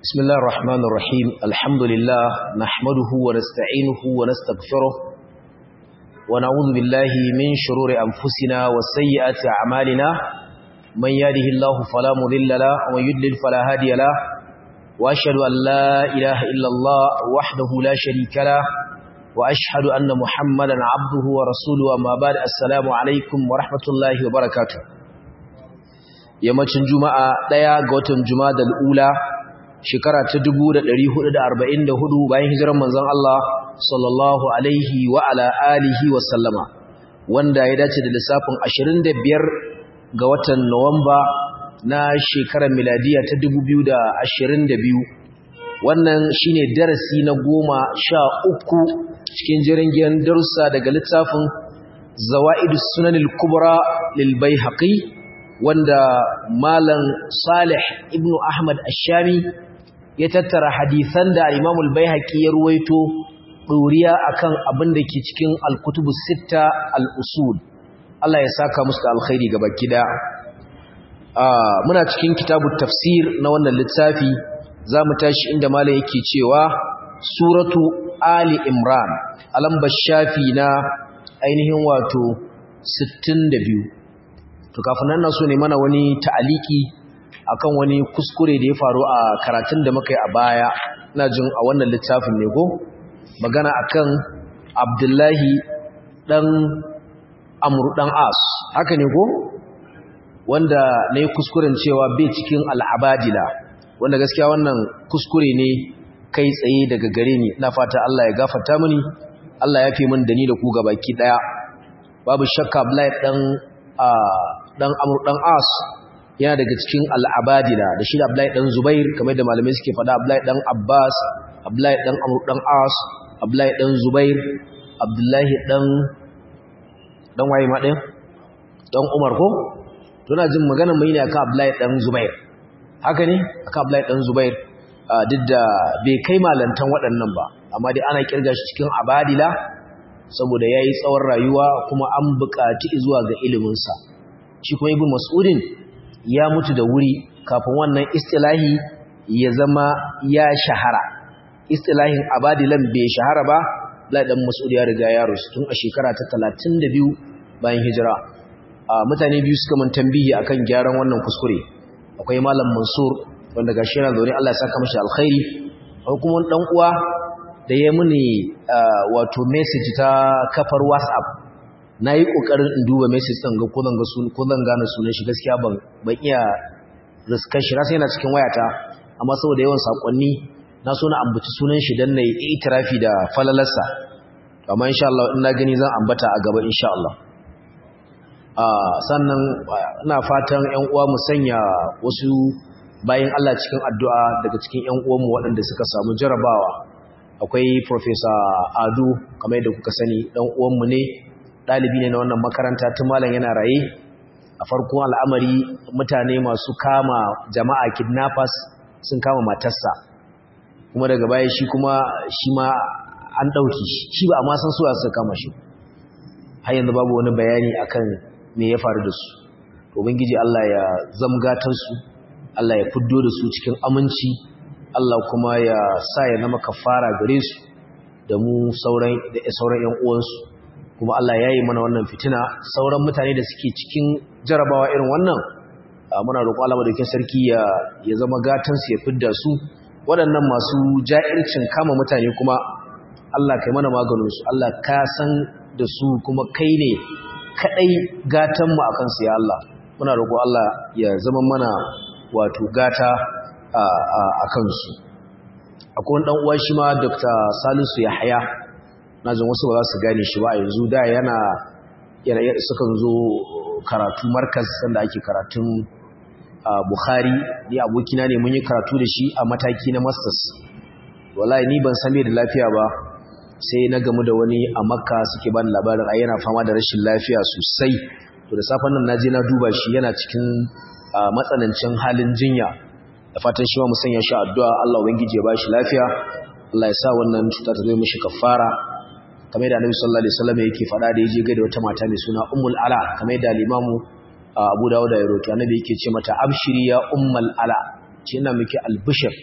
بسم الله الرحمن الرحيم الحمد لله نحمده ونستعينه ونستغفره ونعوذ بالله من شرور أنفسنا وسيئات أعمالنا من يهده الله فلا مضل له ومن يضلل فلا هادي له وأشهد أن لا إله إلا الله وحده لا شريك له وأشهد أن محمدا عبده ورسوله أما بعد السلام عليكم ورحمة الله وبركاته yammacin juma'a ɗaya ga watan juma'a da al'ula shekara ta 1444 bayan hijirar manzon Allah sallallahu alaihi wa ala alihi wa sallama wanda ya dace da lissafin 25 ga watan Nuwamba na shekarar miladiya ta 2022 wannan shine darasi na goma sha uku cikin jerin darussa daga littafin zawa'idus sunanil kubra lil baihaqi wanda malam Salih ibn Ahmad Ash-Shami ya tattara hadisan da Imam al-Baihaqi ya ruwaito doriya akan abin da ke cikin al-Kutubus Sitta al-Usul Allah ya saka musu da alkhairi gaba kida muna cikin kitabut tafsir na wannan littafi zamu tashi inda malam yake cewa suratu Ali Imran alambar shafi na ainihin wato 62 to kafin nan na so ne mana wani ta'aliki akan wani kuskure da ya faru a karatun da muka yi a baya ina jin a wannan littafin ne go magana akan Abdullahi dan Amr dan As haka ne go wanda ne kuskuren cewa bai cikin al'abadila wanda gaskiya wannan kuskure ne kai tsaye daga gare ni ina fata Allah ya gafarta mini Allah ya fi min da ni da ku gabaki daya babu shakka Abdullahi dan dan Amr dan As yana daga cikin al'abadila da shi da Abdullahi dan Zubair kamar da malamai suke faɗa Abdullahi dan Abbas Abdullahi dan Amr dan As Abdullahi dan Zubair Abdullahi dan dan waye ma din dan Umar ko tuna jin magana mai ne akan Abdullahi dan Zubair haka ne akan Abdullahi dan Zubair duk da bai kai malantan waɗannan ba amma dai ana kirga shi cikin abadila saboda yayi tsawon rayuwa kuma an buƙaci zuwa ga iliminsa shi kuma ibn mas'udin ya mutu da wuri kafin wannan istilahi ya zama ya shahara istilahin abadilan bai shahara ba la dan mas'ud ya riga ya rusu tun a shekara ta 32 bayan hijira mutane biyu suka mun tambihi akan gyaran wannan kuskure akwai malam mansur wanda gashi yana zaune Allah ya saka mashi alkhairi akwai kuma dan uwa da ya muni wato message ta kafar WhatsApp nayi kokarin in duba message din ga ko zan ga sunan ko zan gane sunan shi gaskiya ban ban iya riskar shi sai yana cikin wayata amma saboda yawan sakonni na so na ambaci sunan shi dan nayi itirafi da falalarsa amma insha Allah in na gani zan ambata a gaba insha Allah sannan ina fatan ƴan uwa mu sanya wasu bayan Allah cikin addu'a daga cikin ƴan uwanmu waɗanda suka samu jarabawa akwai Professor Ado kamar yadda kuka sani dan uwanmu ne dalibi ne na wannan makaranta tun malam yana raye a farkon al'amari mutane masu kama jama'a kidnappers sun kama matarsa kuma daga baya shi kuma shi ma an dauki shi shi ba amma san suwa suka kama shi har yanzu babu wani bayani akan me ya faru da su ubangiji Allah ya zamgatar su Allah ya fiddo da su cikin aminci Allah kuma ya sa ya zama kafara gare su da mu sauran da sauran ƴan uwansu kuma Allah ya yi mana wannan fitina sauran mutane da suke cikin jarabawa irin wannan muna roƙo Allah madaukakin sarki ya ya zama gatan su ya fidda su waɗannan masu ja'ircin kama mutane kuma Allah kai mana maganin su Allah ka san da su kuma kai ne kadai gatan mu akan su ya Allah muna roƙo Allah ya zama mana wato gata a kansu akwai ɗan uwa shi ma dr salisu yahaya na jin wasu ba za su gane shi ba yanzu da yana sukan zo karatu markaz sanda ake karatun bukhari ni abokina ne mun yi karatu da shi a mataki na masters wallahi ni ban san da lafiya ba sai na gamu da wani a makka suke bani labarin ai yana fama da rashin lafiya sosai to da safen nan naje na duba shi yana cikin matsanancin halin jinya da fatan shi ma mu sanya shi addu'a Allah ubangiji ya bashi lafiya Allah ya sa wannan cuta ta zo mishi kafara kamar yadda Annabi sallallahu alaihi wasallam yake faɗa da yaje ga da wata mata mai suna Ummul Ala kamar yadda Limamu Abu Dawud ya rawaito Annabi yake ce mata abshiri ya Ummul Ala ce ina miki albishir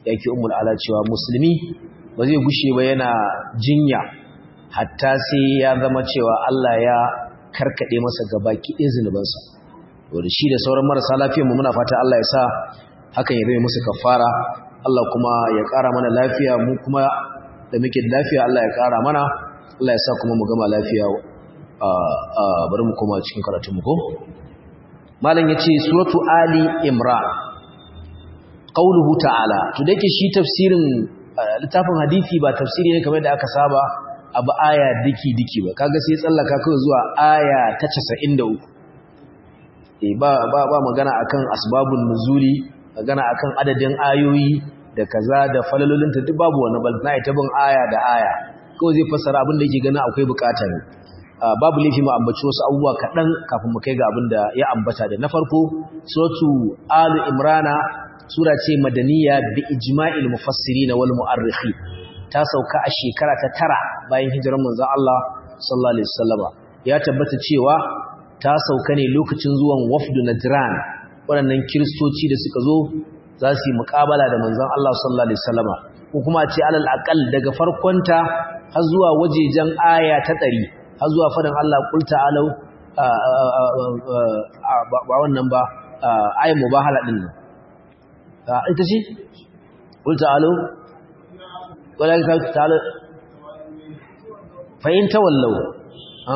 yake ummul ala cewa musulmi ba zai gushe ba yana jinya hatta sai ya zama cewa Allah ya karkade masa gabaki ɗin zunubansa wanda shi da sauran marasa lafiyar mu muna fata Allah ya sa hakan ya zama musu kafara Allah kuma ya ƙara mana lafiya mu kuma da muke da lafiya Allah ya ƙara mana Allah ya sa kuma mu gama lafiya bari mu koma cikin karatun mu ko malam yace suratu ali imran qauluhu ta'ala to dake shi tafsirin littafin hadisi ba tafsiri ne kamar da aka saba abu aya diki diki ba kaga sai tsallaka kai zuwa aya ta 93 eh ba ba ba magana akan asbabun nuzuli magana akan adadin ayoyi da kaza da falalolinta duk babu wannan bal na ita bin aya da aya kawai zai fassara abin da yake ganin akwai bukata ne babu laifi mu ambaci wasu abubuwa kaɗan kafin mu kai ga abin da ya ambata da na farko suratu alu imrana sura ce madaniya bi ijma'il mufassirin wal mu'arrikhi ta sauka a shekara ta tara bayan hijirar manzon Allah sallallahu alaihi wasallama ya tabbata cewa ta sauka ne lokacin zuwan wafdu najran waɗannan kiristoci da suka zo za su yi muƙabala da manzon Allah sallallahu alaihi wasallama ko kuma a ce alal aqal daga farkonta har zuwa wajejen aya ta ɗari har zuwa faɗin Allah qul ta'alu ba wannan ba ayin mubahala din nan ita ce qul ta'alu wala ka ta'alu fa in tawallaw ha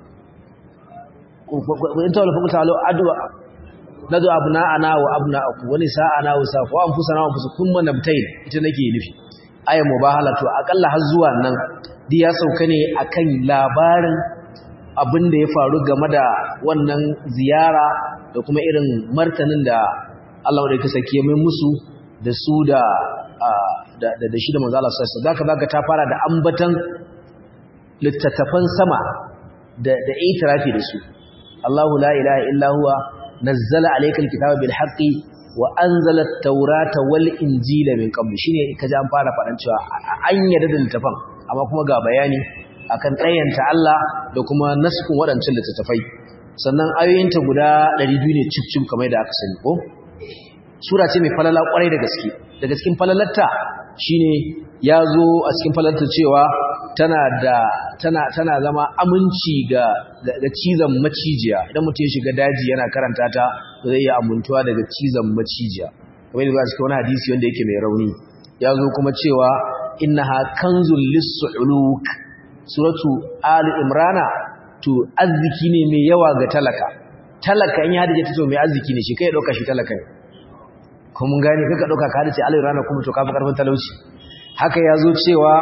in tawallaw fa ta'alu adwa nadu abna'ana wa abna'akum wa nisa'ana wa safa wa anfusana wa anfusukum man nabtayn ita nake nufi ayin mubahala to akalla har zuwa nan di ya sauka ne akan labarin abin da ya faru game da wannan ziyara da kuma irin martanin da Allah da kasa ke mai musu da su da da shi da manzo Allah sallallahu alaihi wasallam ta fara da ambatan littattafan sama da da itirafi da su Allahu la ilaha illa huwa nazzala alaykal kitaba bil haqqi wa anzala at-taurata wal injila min qabl shine kaje an fara fadan cewa an yarda da littafan amma kuma ga bayani akan tsayanta Allah da kuma naskin waɗancan littattafai sannan ayoyinta guda 200 ne cif kamar da aka sani ko sura ce mai falala kwarai da gaske daga cikin falalarta shine ya zo a cikin falalarta cewa tana da tana tana zama aminci ga ga cizon macijiya idan mutum ya shiga daji yana karanta ta zai iya amuntuwa daga cizon macijiya kamar yadda cikin wani hadisi wanda yake mai rauni ya zo kuma cewa innaha kanzul lis-su'uluk suratu ali imrana to arziki ne mai yawa ga talaka talaka in ya hadace ta to mai arziki ne shi kai dauka shi talaka ne kuma mun gane kaka dauka ka hadace ali imrana kuma to kafi karfin talauci haka yazo cewa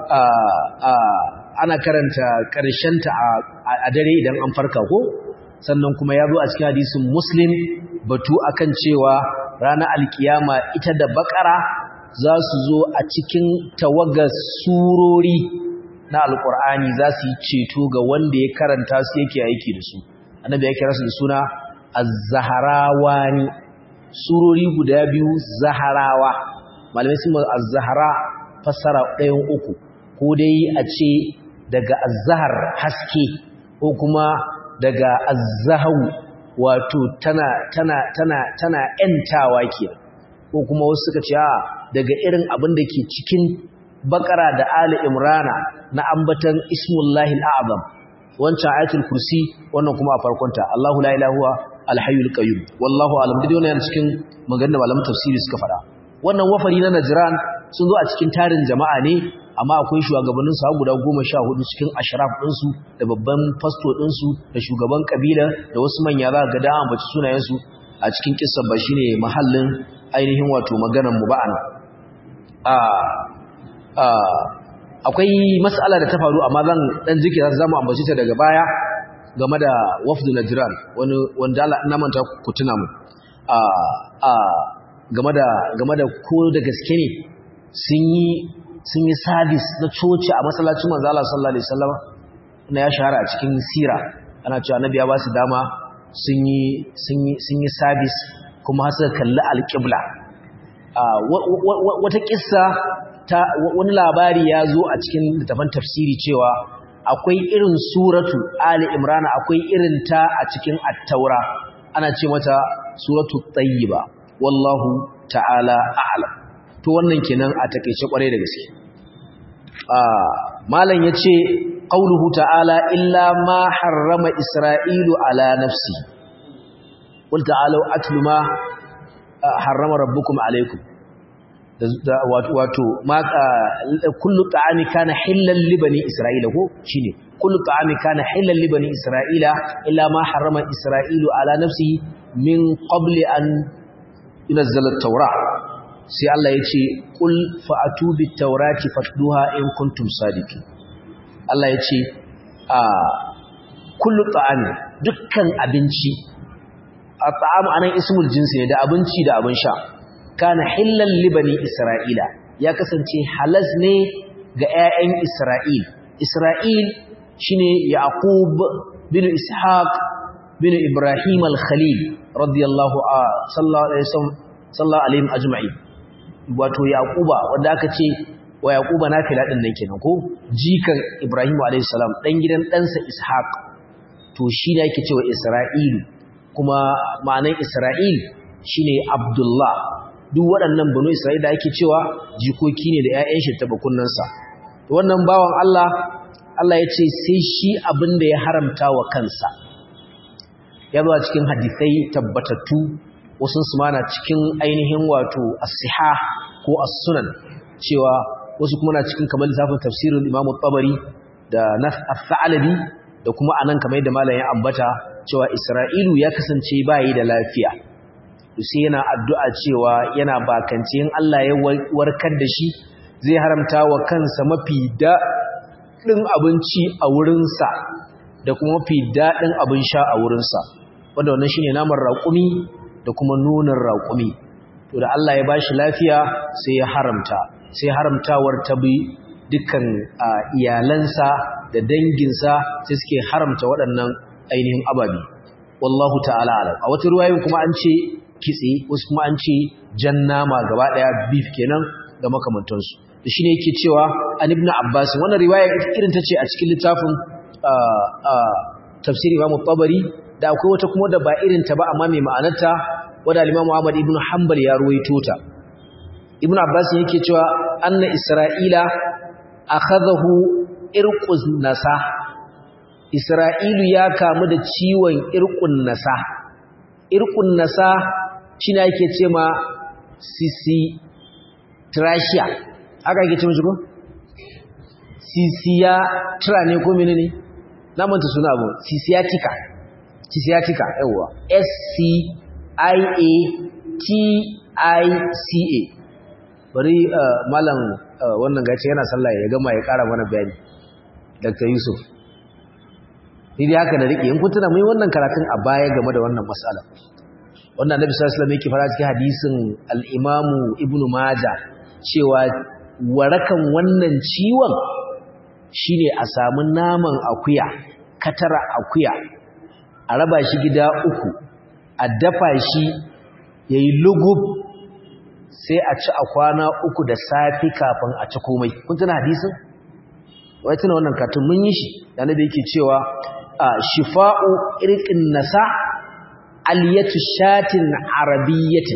ana karanta karshen ta a dare idan an farka ko sannan kuma yazo a cikin hadisin muslim batu akan cewa ranar alkiyama ita da bakara za su zo a cikin tawagar surori na alkur'ani za su yi ceto ga wanda ya karanta su yake aiki da su annabi ya kira su da suna az-zaharawani surori guda biyu zaharawa malamai sun az-zahara fassara ɗayan uku ko dai a ce daga az-zahar haske ko kuma daga az-zahaw wato tana tana tana tana ƴantawa kenan ko kuma wasu suka ce a daga irin abin da ke cikin bakara da ali imrana na ambatan ismullahi al'azam wancan ayatul kursi wannan kuma a farkonta Allahu la ilaha huwa al-hayyul qayyum wallahu alam dai wannan cikin maganar malaman tafsiri suka fara wannan wafari na najran sun zo a cikin tarin jama'a ne amma akwai shugabannin su guda 14 cikin ashraf din su da babban fasto din su da shugaban kabila da wasu manya za ga da ambaci sunayen su a cikin kissar ba shine mahallin ainihin wato maganar mu ba'ana a akwai mas'ala da ta faru amma zan dan jikira zamu ambaci ta daga baya game da wafdu najran wani wanda Allah na manta ku tuna mu a a game da game da ko da gaske ne sun yi sun yi service na coci a masallacin manzo Allah sallallahu alaihi wasallam na ya shahara a cikin sira ana cewa annabi ya ba su dama sun yi sun yi sun yi service kuma har suka kalli alqibla wata kissa ta wani labari ya zo a cikin littafin tafsiri cewa akwai irin suratu Ali Imran akwai irin ta a cikin At-Taura ana ce mata suratu Tayyiba wallahu ta'ala a'lam to wannan kenan a takeice kwarai da gaske malam yace qauluhu ta'ala illa ma harrama isra'ilu ala nafsi qul ta'alu atlu ma harrama rabbukum alaykum wato ma kullu ta'ami kana hillal li bani isra'ila ko shine kullu ta'ami kana hillal li bani isra'ila illa ma harrama isra'ilu ala nafsihi min qabli an yunzala at-taura sai Allah yace qul fa'atu bit-taurati fatluha in kuntum sadiqin Allah yace a kullu ta'ami dukkan abinci at-ta'am anan ismul jinsi ne da abinci da abin sha kana hillal libani isra'ila ya kasance halas ne ga 'ya'yan isra'il isra'il shine yaqub bin ishaq bin ibrahim al-khalil radiyallahu sallallahu alaihi wasallam sallallahu alaihi ajma'in wato yaquba wanda aka ce wa yaquba nafila din nan kenan ko jikan ibrahim alaihi salam dan gidan ɗansa ishaq to shi ne yake cewa isra'il kuma ma'anan isra'il shine abdullah duk waɗannan banu isra'ila ake cewa jikoki ne da 'ya'yan shi tabakunansa wannan bawan Allah Allah ya ce sai shi abin da ya haramta wa kansa ya zuwa cikin hadisai tabbatattu wasu su mana cikin ainihin wato as-siha ko as-sunan cewa wasu kuma na cikin kamar lissafin tafsirin Imam tabari da Nas al-Thalabi da kuma anan kamar yadda malam ya ambata cewa Isra'ilu ya kasance bayi da lafiya sai yana addu'a cewa yana bakance in Allah ya warkar da shi zai haramta wa kansa mafi daɗin abinci a wurinsa da kuma mafi daɗin abin sha a wurinsa wanda wannan shine naman raƙumi da kuma nunin raƙumi to da Allah ya bashi lafiya sai ya haramta sai haramtawar ta bi dukkan iyalansa da danginsa sai suke haramta waɗannan ainihin ababi wallahu ta'ala alam a wata ruwayin kuma an ce kitse wasu kuma an ce jan nama gaba daya beef kenan da makamantansu da shine yake cewa an ibn abbas wannan riwaya irin tace a cikin littafin tafsiri imam tabari da akwai wata kuma da ba irin ta ba amma mai ma'anarta wanda imam muhammad ibn hanbal ya ruwaito ta ibn abbas yake cewa anna isra'ila akhadahu irqus nasa isra'ilu ya kamu da ciwon irqun nasa irqun nasa shi ne ake ce ma sisi trachea aka ake ce mashi ko? sisiya tra ne ko mene ne? na manta suna abu sisiyatika sisiyatika yawwa s-c-i-a-t-i-c-a bari malam wannan gace yana sallah ya gama ya kara mana bayani dr yusuf ni dai haka da rike in kun tuna mai wannan karatun a baya game da wannan matsala wannan annabi sallallahu alaihi wasallam yake fara cikin hadisin al-Imam Ibn Majah cewa warakan wannan ciwon shine a samu naman akuya katara akuya a raba shi gida uku a dafa shi yayi lugub sai a ci a kwana uku da safi kafin a ci komai kun tuna hadisin wai tuna wannan katun mun yi shi da annabi yake cewa shifa'u irqin nasa aliyatu shatin arabiyyatin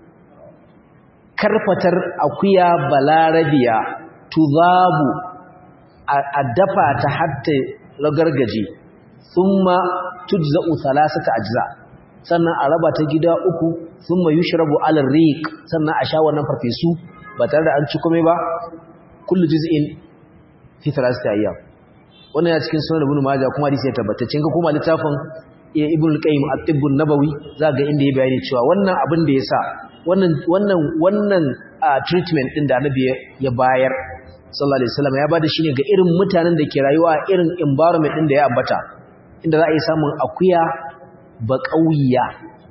karfatar akuya balarabiya tuzabu a dafa ta hatta lagargaje thumma tujza'u thalathata ajza sannan a raba ta gida uku thumma yushrabu ala riq sannan a sha wannan farfesu ba tare da an ci komai ba kullu juz'in fi thalathati ayyam wannan ya cikin sunan ibn majah kuma hadisi ya tabbata cin ga kuma littafin ibn al-qayyim at-tibb an-nabawi zaga inda ya bayani cewa wannan abin da yasa wannan wannan wannan treatment din da annabi ya bayar sallallahu alaihi wasallam ya bada shine ga irin mutanen da ke rayuwa a irin environment din da ya ambata inda za a yi samun akuya ba kauyiya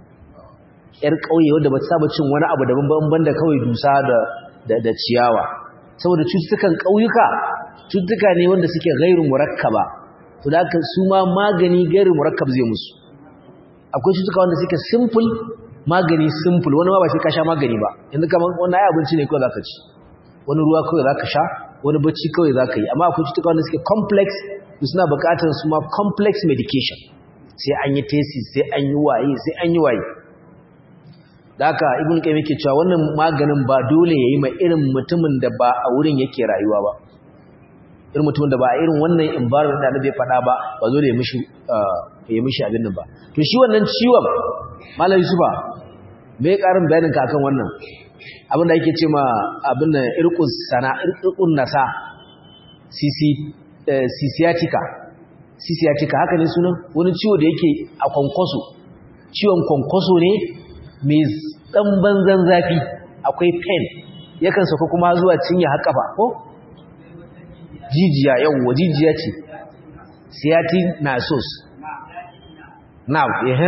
yar kauye wanda ba ta saba cin wani abu daban ban da kawai dusa da da ciyawa saboda cututtukan kauyuka cututtuka ne wanda suke gairu murakkaba to da haka su ma magani gairu murakkab zai musu akwai cutuka wanda suke simple magani simple wani ma ba sai ka sha magani ba yanzu kaman wannan ai abinci ne kawai zaka ci wani ruwa kawai zaka sha wani bacci kawai zaka yi amma akwai cutuka wanda suke complex su suna buƙatar su ma complex medication sai an yi thesis sai an yi waye sai an yi waye da haka ibn qayyim yake cewa wannan maganin ba dole yayi mai irin mutumin da ba a wurin yake rayuwa ba irin mutumin da ba a irin wannan environment da Annabi ya faɗa ba ba dole ya mishi ya mishi abin nan ba to shi wannan ciwon malam Yusufa me karin bayanin ka akan wannan abin da yake ce ma abin nan irqus sana irqun nasa sisi sisiatica sisiatica haka ne sunan wani ciwo da yake a kwankwaso ciwon kwankwaso ne mai ɗan banzan zafi akwai pen yakan sauka kuma zuwa cinye haƙafa ko jijiya yawwa jijiya ce sciatic nasos now ehe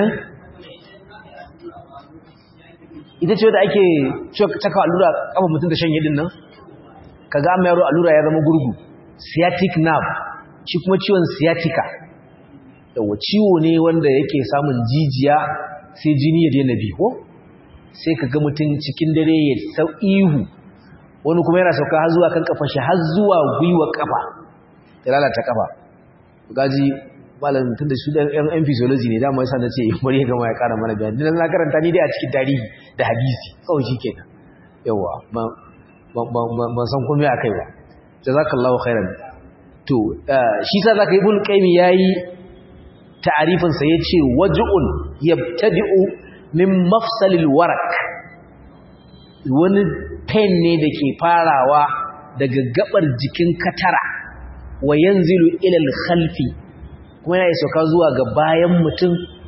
ita ce wadda ake caka allura kafa mutum da shanye din nan ka ga amma yaro allura ya zama gurgu sciatic nerve shi kuma ciwon sciatica yawwa ciwo ne wanda yake samun jijiya sai jini ya daina bi ko sai ka ga mutum cikin dare ya sau ihu wani kuma yana sauka har zuwa kan kafan shi har zuwa gwiwa kafa ya lalata kafa gaji malam tun da su da yan yan physiology ne dama yasa nace bari ya gama ya kara mana bayani dan na karanta ni dai a cikin tarihi da hadisi kawai shikenan yawa ba ban san komai akai ba jazakallahu khairan to shi sa zaka ibn qayyim yayi ta'arifin sa yace waj'un yabtadi'u min mafsalil warak wani pain ne da ke farawa daga gabar jikin katara wa yanzilu ila al-khalfi kuma yana sauka zuwa ga bayan mutum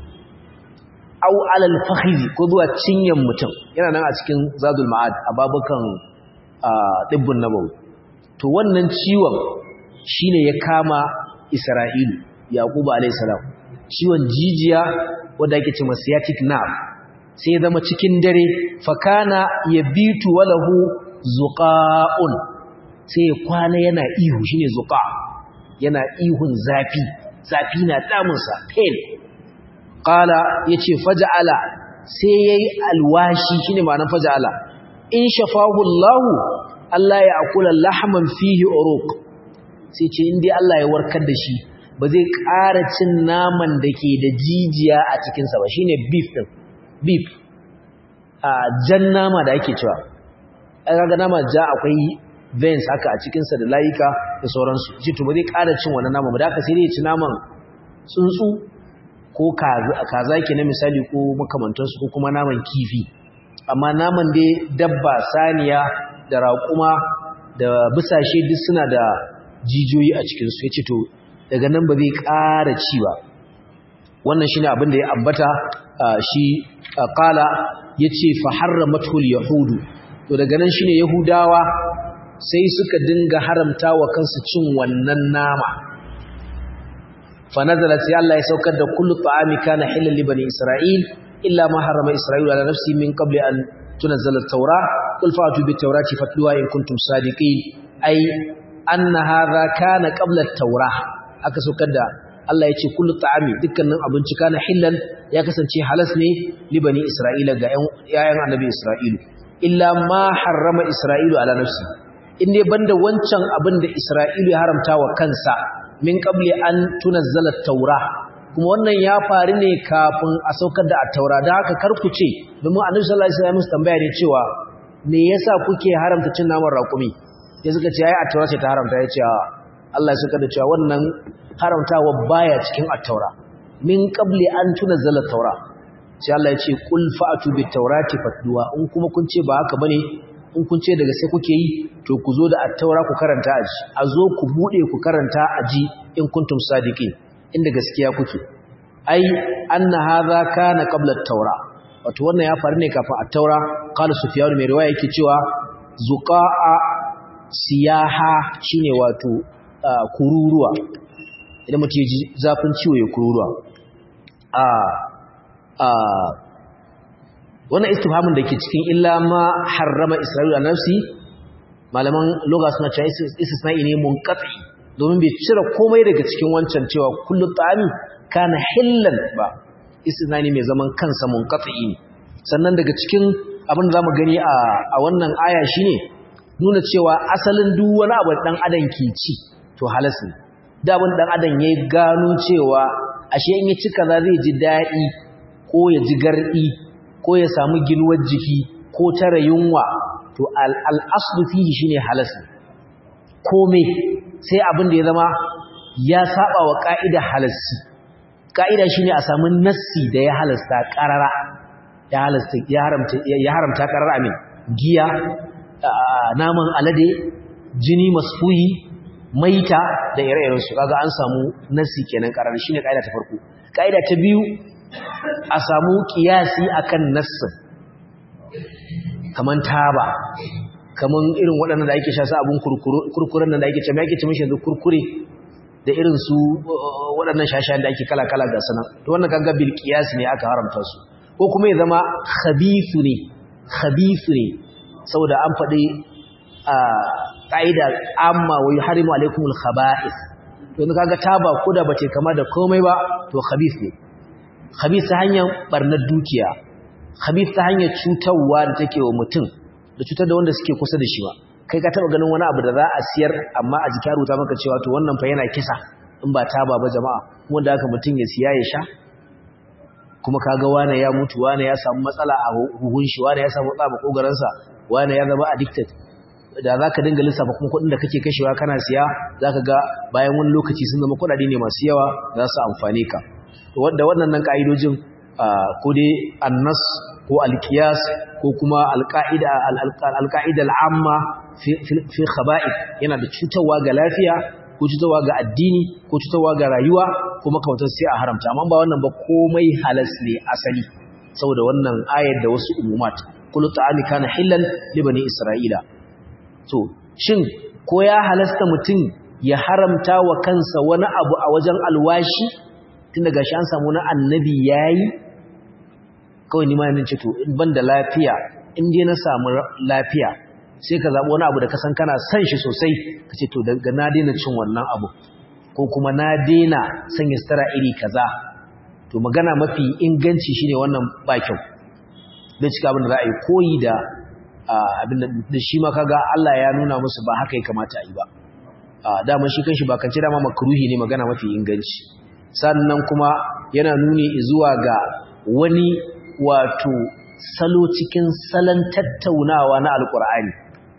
au alal fakhizi ko zuwa cinyan mutum yana nan a cikin zadul ma'ad a babukan dibbun nabawi to wannan ciwon shine ya kama isra'ilu yaqubu alayhi salam ciwon jijiya wanda yake cewa sciatic nerve sai ya zama cikin dare fakana yabitu walahu zuqa'un sai ya kwana yana ihu shine zuqa yana ihun zafi zafi na damunsa pain qala yace faja'ala sai yayi alwashi shine ma'anar faja'ala in shafahu Allah Allah ya akula lahman fihi uruq sai ce in dai Allah ya warkar da shi ba zai ƙara cin naman da ke da jijiya a cikinsa ba shine beef din beef a jan nama da ake cewa ai kaga nama ja akwai veins haka a cikinsa da layuka da sauransu shi to ba zai ƙara cin wannan nama ba da haka sai dai ya ci naman tsuntsu ko kaza ke na misali ko makamantansu ko kuma naman kifi amma naman dai dabba saniya da raƙuma da bisashe duk suna da jijiyoyi a cikinsu ya ce to daga nan ba zai ƙara ci ba wannan shi ne abin da ya ambata shi ƙala ya ce faharramatul yahudu to daga nan shi ne yahudawa sai suka dinga haramta wa kansu cin wannan nama فنزلت يا الله يسوكر ده كل طعام كان حلا لبني إسرائيل إلا ما حرم إسرائيل على نفسه من قبل أن تنزل التوراة قل فأتوا بالتوراة فاتلوها إن كنتم صادقين أي أن هذا كان قبل التوراة أكسوكر ده Allah ya ce kullu ta'ami dukkanin abinci kana hillan ya kasance halas ne li bani Isra'ila ga ƴaƴan annabi Isra'ilu illa ma harrama Isra'ilu ala nafsi in dai banda wancan abin da Isra'ilu ya haramta wa kansa min qabli an tunazzala at-taura kuma wannan ya faru ne kafin a saukar da at-taura da haka karku ce domin annabi sallallahu alaihi wasallam tambaya ne cewa me yasa kuke haramta cin naman raƙumi sai suka ce ai at-taura ce ta haramta ya ce Allah ya saka da cewa wannan haramtawa baya cikin at-taura min qabli an tunazzala at-taura sai Allah ya ce qul fa'atu bit-taurati fatluwa in kuma kun ce ba haka bane in kun ce daga sai kuke yi to ku zo da attaura ku karanta aji a zo ku bude ku karanta aji in kuntum sadiqin inda gaskiya kuke ai anna hadha kana qabla at-taura wato wannan ya faru ne kafin at-taura qala sufyan mai riwaya yake cewa zuqa'a siyaha shine wato kururuwa idan mutum ji zafin ciwo ya kururuwa a a wannan istifhamin da ke cikin illa ma harrama isra'ila nafsi malaman lugha suna cewa istisna'i ne munqati domin bai cire komai daga cikin wancan cewa kullu ta'ami kana hillan ba istisna'i mai zaman kansa munqati ne sannan daga cikin abin da zamu gani a a wannan aya shine nuna cewa asalin duk wani abu dan adam ke ci to halas ne da abin dan adam yayi gano cewa ashe in ya ci kaza zai ji dadi ko ya ji gardi ko ya samu ginuwar jiki ko tara yunwa to al'aslu fihi shine halas komai sai abin da ya zama ya saba wa ka'ida halassi ka'ida shine a samu nassi da ya halasta qarara ya halasta ya haramta ya haramta qarara amin giya naman alade jini masfuyi maita da ire-iren su kaga an samu nassi kenan qarara shine ka'ida ta farko ka'ida ta biyu a samu kiyasi akan nassin kaman taba kaman irin waɗannan da ake sha su abun kurkuren nan da ake ce mai ake ce mishi yanzu kurkure da irin su waɗannan shashayen da ake kala-kala ga sana to wannan kaga bil qiyas ne aka haramta su ko kuma ya zama khabithu ne khabithu ne saboda an faɗi a ƙa'ida amma wa yuharimu alaikumul khaba'ith to yanzu kaga taba koda bace kama da komai ba to khabith ne khabith ta hanyar barnar dukiya khabith ta hanyar cutarwa da take wa mutum da cutar da wanda suke kusa da shi ba kai ka taba ganin wani abu da za a siyar amma a jikin rubuta maka cewa to wannan fa yana kisa in ba taba ba jama'a wanda haka mutum ya siya ya sha kuma kaga wane ya mutu wane ya samu matsala a huhun shi wane ya samu matsala a kogaransa wane ya zama addicted da za ka dinga lissafa kuma kuɗin da kake kashewa kana siya za ka ga bayan wani lokaci sun zama kuɗaɗe ne masu yawa za su amfane ka da waɗannan ƙa'idojin ko dai annas ko alkiyas ko kuma alƙa'ida al'amma fi khaba'i yana da cutarwa ga lafiya ko cutarwa ga addini ko cutarwa ga rayuwa ko makamantar sai a haramta amma ba wannan ba komai halas ne asali saboda wannan ayar da wasu umumat kullu ta'ami kana hillan li bani isra'ila to shin ko ya halasta mutum ya haramta wa kansa wani abu a wajen alwashi tunda gashi an samu na annabi yayi kawai nima yanin ce to ban da lafiya in dai na samu lafiya sai ka zaɓi wani abu da ka san kana san shi sosai ka ce to daga na daina cin wannan abu ko kuma na daina sanya sutura iri kaza to magana mafi inganci shine wannan ba kyau zai cika abin da za a yi koyi da abin da shi ma kaga Allah ya nuna musu ba haka ya kamata a yi ba dama shi kanshi ba kance dama makruhi ne magana mafi inganci sannan kuma yana nuni zuwa ga wani wato salo cikin salon tattaunawa na alkur'ani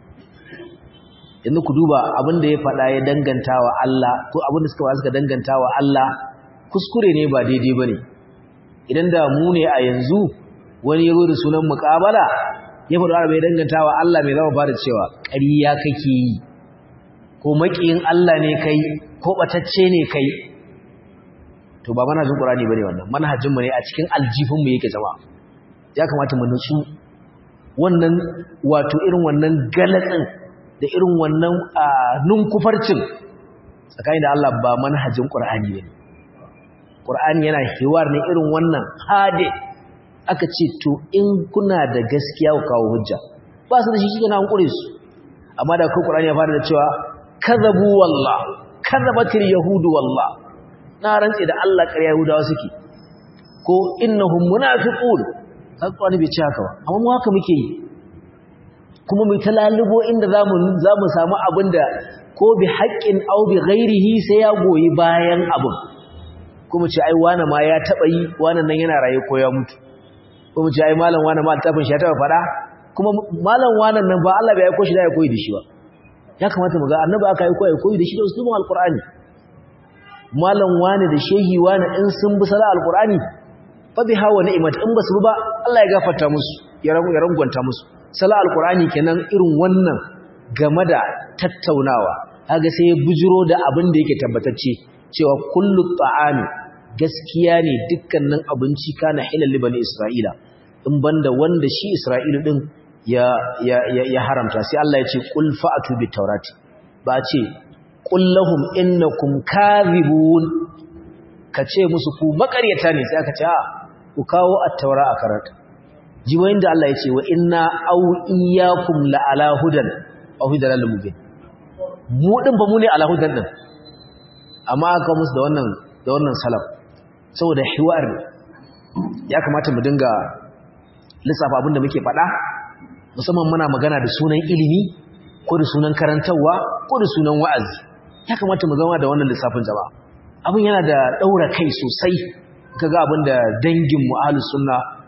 yanzu ku duba abin da ya faɗa ya danganta wa Allah ko abin da suka ba suka danganta wa Allah kuskure ne ba daidai ba ne idan da mu ne a yanzu wani ya da sunan muƙabala ya faɗa arabai danganta wa Allah mai zama fara cewa ƙariya kake yi ko maƙiyin Allah ne kai ko ɓatacce ne kai to ba manhajin Qur'ani bane wannan manhajin mu ne a cikin aljifin mu yake jama'a ya kamata mu nutsu wannan wato irin wannan galatsin da irin wannan nunkufarcin tsakanin da Allah ba manhajin Qur'ani bane Qur'ani yana hiwar ne irin wannan hade aka ce to in kuna da gaskiya ku kawo hujja ba su da shi kike na hankure su amma da kai Qur'ani ya fara da cewa kadhabu wallah kadhabatil yahudu wallah na rantse da Allah ƙarya Yahudawa suke ko innahum munafiqun haƙƙani bai ci haka ba amma mu haka muke yi kuma mu talalubo inda zamu zamu samu abinda ko bi haqqin aw bi ghairihi sai ya goyi bayan abin kuma ce ai wani ma ya taba yi wani nan yana raye ko ya mutu kuma ce ai malam wani ma tafin shi ya taba fada kuma malam wani nan ba Allah bai aiko shi da ya koyi da shi ba ya kamata mu ga annabi aka aiko ya koyi da shi da usulun alqur'ani malam wani da shehi wani in sun bi sala alqur'ani fa bi hawa ni'mat in basu ba Allah ya gafarta musu ya rangwanta musu sala alqur'ani kenan irin wannan game da tattaunawa kaga sai ya bujiro da abin da yake tabbatacce cewa kullu ta'ami gaskiya ne dukkanin abinci kana halal libani isra'ila in banda wanda shi isra'ilu din ya ya ya haramta sai Allah ya ce qul fa'atu bit tawrati ba ce qul lahum innakum kadhibun kace musu ku makaryata ne sai aka ce a ku kawo at-taura a karanta jiwayin da Allah ya ce wa inna aw iyyakum la ala hudan aw hidalal mubin mu din ba mu ne ala hudan din amma aka musu da wannan da wannan salaf saboda hiwar ya kamata mu dinga lissafa abin da muke faɗa musamman muna magana da sunan ilimi ko da sunan karantarwa ko da sunan wa'azi ya kamata mu zama da wannan lissafin jama'a abin yana da ɗaura kai sosai kaga abin da dangin mu ahlus sunna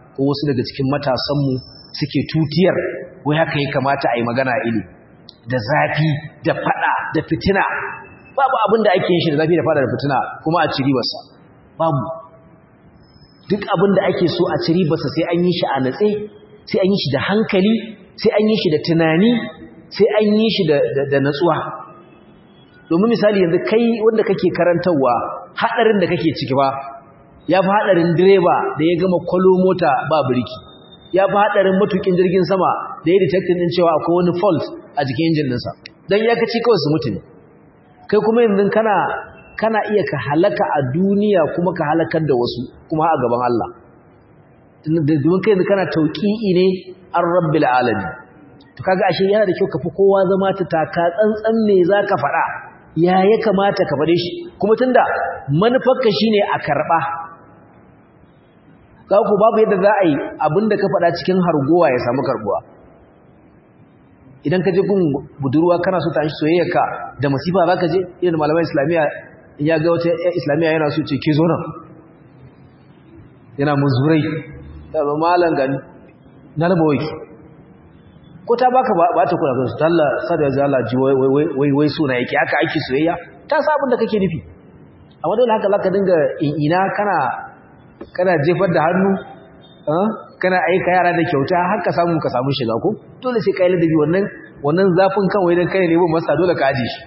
ko wasu daga cikin matasanmu suke tutiyar wai haka ya kamata a yi magana ili da zafi da fada da fitina babu abin da ake yin shi da zafi da fada da fitina kuma a ci ribarsa babu duk abin da ake so a ci ribarsa sai an yi shi a natse sai an yi shi da hankali sai an yi shi da tunani sai an yi shi da natsuwa domin misali yanzu kai wanda kake karantarwa haɗarin da kake ciki ba ya fi haɗarin direba da ya gama kwalo mota ba birki ya fi haɗarin matukin jirgin sama da ya detectin ɗin cewa akwai wani fault a jikin injin ɗinsa don ya kaci kawai su mutu ne kai kuma yanzu kana kana iya ka halaka a duniya kuma ka halakar da wasu kuma a gaban Allah domin kai yanzu kana tauƙi'i ne an rabbil alami to kaga ashe yana da kyau ka fi kowa zama ta taka tsantsan me za ka faɗa ya ya kamata ka faɗe shi kuma tunda manufarka shine a karɓa za ku babu yadda za a yi abinda ka faɗa cikin hargowa ya samu karbuwa idan ka je gun budurwa kana so ta shi soyayyarka da masifa za ka je irin malaman islamiyya in ya ga wata islamiyya yana so ce ke zo nan yana muzurai da ba malan gani na raba waki ko ta baka ba ta kula kansu talla sada ya zala ji wai wai suna yake haka ake soyayya ta sa abin da kake nufi amma dole haka zaka dinga ina kana kana jefar da hannu kana aika yara da kyauta har ka samu ka samu shiga ko dole sai kai ladabi wannan wannan zafin kan wai dan kai ne bin masa dole ka aje shi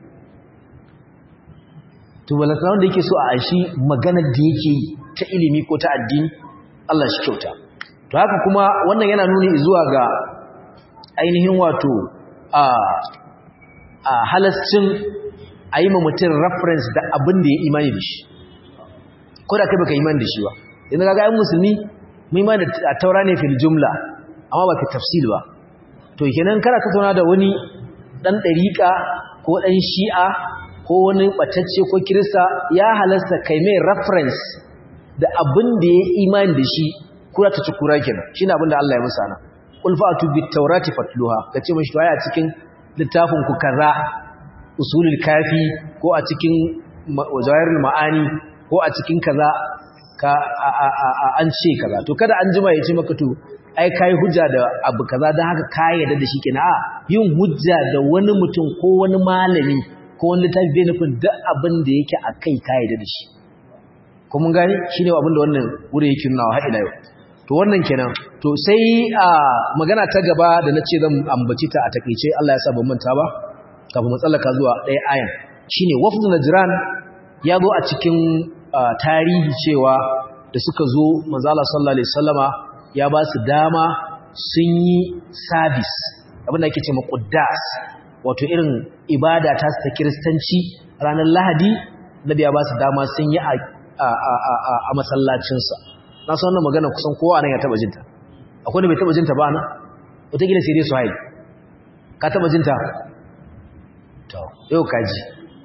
to balaka wanda yake so a ashi maganar da yake ta ilimi ko ta addini Allah shi kyauta to haka kuma wannan yana nuni zuwa ga ainihin wato a a halascin a yi ma mutum reference da abin da ya imani da shi ko da kai baka imani da shi ba yanzu kaga ayyukan musulmi mun imani da taura ne fil jumla amma ba ka tafsil ba to kenan kana tattauna da wani dan dariqa ko dan shi'a ko wani batacce ko kirista ya halasta kai mai reference da abin da ya imani da shi kura ta ci kura kenan shine abin da Allah ya musa na qul fa'tu bit tawrati fatluha kace mashi waya cikin littafin ku kaza usulul kafi ko a cikin jawahirul ma'ani ko a cikin kaza ka an ce kaza to kada an jima ya ce maka to ai kai hujja da abu kaza dan haka ka yarda da shi kenan a yin hujja da wani mutum ko wani malami ko wani littafi bai nufin duk abin da yake akai ka yarda da shi ko mun gane shine abin da wannan wuri yake nuna har ila yau to wannan kenan to sai a magana ta gaba da nace zan ambaci ta a takeice Allah ya sa ban manta ba kafin mu tsallaka zuwa ɗaya ayan shine wafdu najran ya zo a cikin tarihi cewa da suka zo manzala sallallahu alaihi wasallama ya ba su dama sun yi service abinda ake ce muqaddas wato irin ibada ta ta kristanci ranar lahadi nabi ya ba su dama sun yi a a masallacinsa na san wannan magana kusan kowa nan ya taba jinta akwai da bai taba jinta ba na wata gida sai dai su haini ka taba jinta to yau kaji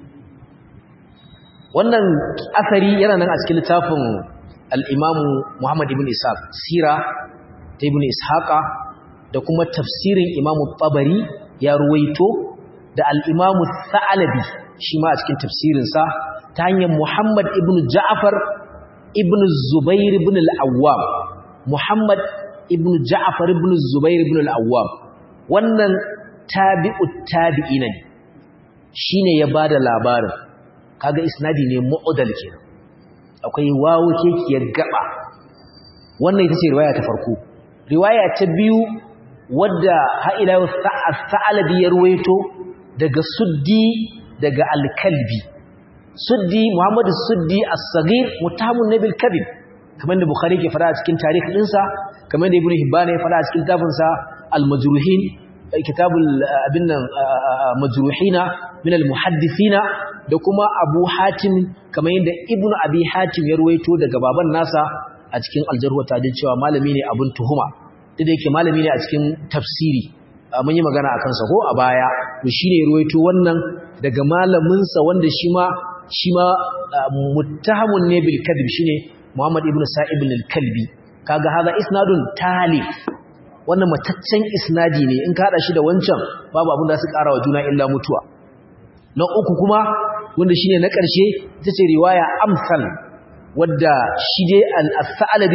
wannan asari yana nan a cikin littafin al'imamu Muhammad ibn Ishaq sira ta ibn Ishaqa da kuma tafsirin imamu tabari ya ruwaito da al'imamu Sa'alabi shi ma a cikin tafsirinsa ta hanyar Muhammad ibn Ja'far ibn Zubair ibn al'awwam Muhammad ibn Ja'far ibn Zubair ibn al'awwam wannan tabi'ut tabi'ina ne shi ne ya ba da labarin kaga isnadi ne mu'udal kenan akwai wawo kekiyar gaba wannan ita ce riwaya ta farko riwaya ta biyu wadda ha'ila sa'alabi ya ruwaito daga suddi daga alkalbi suddi muhammadu suddi as-saghir mutahamun nabil kabir kamar da bukhari ke fara a cikin tarihi dinsa kamar da ibnu hibban ya fara a cikin tafinsa al-majruhin kitabul abin nan majruhina min al-muhaddithina da kuma Abu Hatim kamar yadda Ibn Abi Hatim ya ruwaito daga baban nasa a cikin aljarhu tadin cewa malami ne abun tuhuma duk da yake malami ne a cikin tafsiri mun yi magana akan sa ko a baya to shine ruwaito wannan daga malamin sa wanda shi ma shi ma muttahamun ne bil kadhib shine Muhammad ibn Sa'ib al-Kalbi kaga hada isnadun talif wannan mataccen isnadi ne in ka hada shi da wancan babu abin da su ƙara wa juna illa mutuwa na uku kuma wanda shine na ƙarshe ita ce riwaya amsal wadda shi dai al-Sa'labi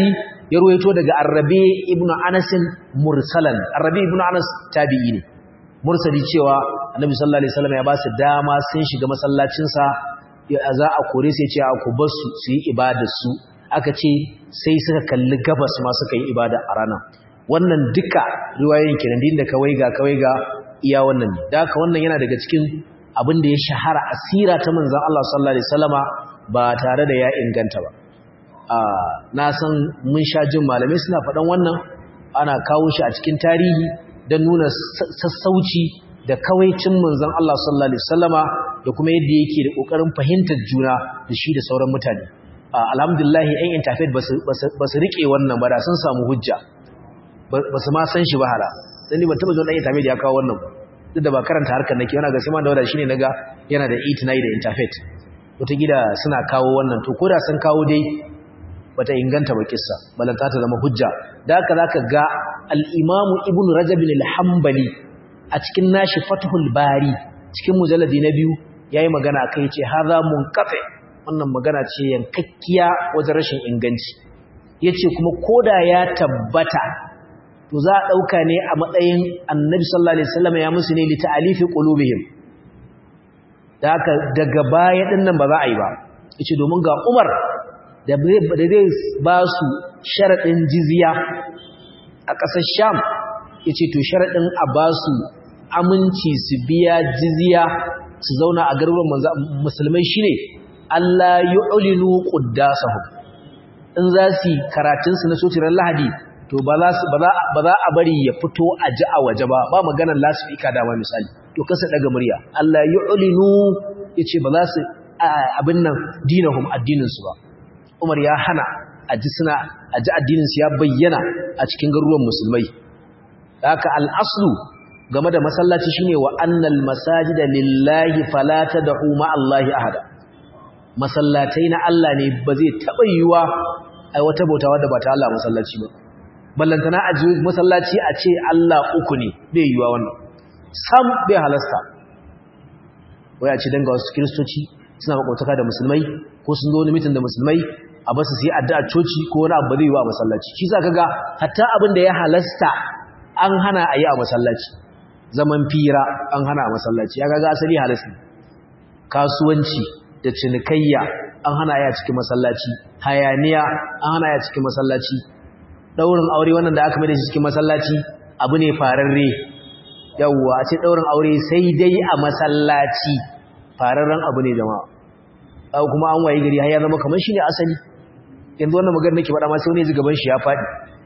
ya ruwaito daga Arabi ibn Anas mursalan Arabi ibn Anas tabi'i ne mursali cewa Annabi sallallahu alaihi wasallam ya ba su dama sun shiga masallacin sa za a kore sai ce a ku bar su su yi ibadar su aka ce sai suka kalli gabas ma suka yi ibada a ranar wannan duka riwayoyin kenan din da kawai ga kawai ga iya wannan ne da haka wannan yana daga cikin abin da ya shahara asira ta manzon Allah sallallahu alaihi wasallama ba tare da ya inganta ba na san mun sha jin malamai suna faɗan wannan ana kawo shi a cikin tarihi don nuna sassauci da kawaicin manzon Allah sallallahu alaihi wasallama da kuma yadda yake da kokarin fahimtar juna da shi da sauran mutane alhamdulillah ɗan interfaith ba su rike wannan ba da sun samu hujja ba su ma san shi ba hala dan ni ban taba jin ɗan interfaith ya kawo wannan ba duk da ba karanta harkar nake yana ga sai ma da wada shine naga yana da itinai da interfaith wata gida suna kawo wannan to koda sun kawo dai bata inganta ba kissa balanta ta zama hujja da haka zaka ga al-Imam Ibn Rajab al-Hanbali a cikin nashi Fathul Bari cikin mujalladi na biyu yayi magana kai ce hadha munqati wannan magana ce yankakkiya wajen rashin inganci yace kuma koda ya tabbata to za a dauka ne a matsayin Annabi sallallahu alaihi wasallam ya musu ne li ta'alifi qulubihim da haka daga baya dinnan ba za a yi ba yace domin ga Umar da zai ba su sharaɗin jiziya a ƙasar sham ya ce to sharaɗin a ba su aminci su biya jiziya su zauna a garuruwan musulmai shi ne Allah yi olinu ƙuddasahu in za su yi karatunsu na sotirar lahadi to ba za a bari ya fito a ji a waje ba ba maganar lasifika dama misali to kasa daga murya Allah yi olinu ya ce ba za su abin nan dinahum addininsu ba Umar ya hana a ji suna a ji addininsu ya bayyana a cikin garuruwan musulmai haka al'aslu game da masallaci shine wa annal masajida lillahi fala tad'u ma Allahi ahada masallatai na Allah ne ba zai taba yiwa ai wata bautawa da ba ta Allah masallaci ba ballantana a ji masallaci a ce Allah uku ne bai yiwa wannan sam bai halasta waya ce danga wasu kristoci suna makwataka da musulmai ko sun zo wani mitin da musulmai a basu su yi addu'a coci ko wani abu zai yi wa masallaci shi za ka ga hatta abin da ya halasta an hana a yi a masallaci zaman fira an hana a masallaci ya gaga asali halasta kasuwanci da cinikayya an hana ya cikin masallaci hayaniya an hana ya cikin masallaci daurin aure wannan da aka mai da shi cikin masallaci abu ne fararre yawwa a ce daurin aure sai dai a masallaci fararren abu ne jama'a kuma an waye gari har ya zama kamar shi ne asali yanzu wannan magana nake faɗa ma sai wani ji gaban shi ya faɗi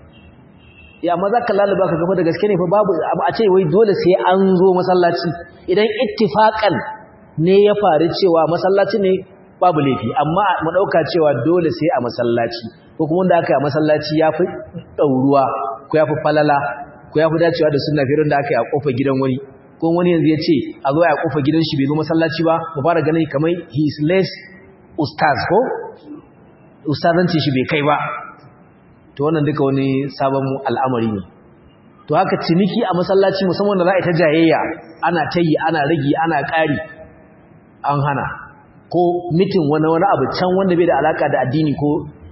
ya amma za ka laluba ka gaba da gaske ne fa babu a ce wai dole sai an zo masallaci idan ittifaqan ne ya faru cewa masallaci ne babu laifi amma mu dauka cewa dole sai a masallaci ko kuma wanda aka yi a masallaci ya fi ɗauruwa ko ya fi falala ko ya fi dacewa da sunna firin da aka yi a kofar gidan wani ko wani yanzu ya ce a zo a kofar gidan shi bai zo masallaci ba mu fara ganin kamar he is less ustaz ko ustazanci shi bai kai ba to wannan duka wani sabon al'amari ne to haka ciniki a masallaci musamman da za a yi ta jayayya ana tayi ana ragi ana ƙari an hana ko mitin wani wani abu can wanda bai da alaka da addini ko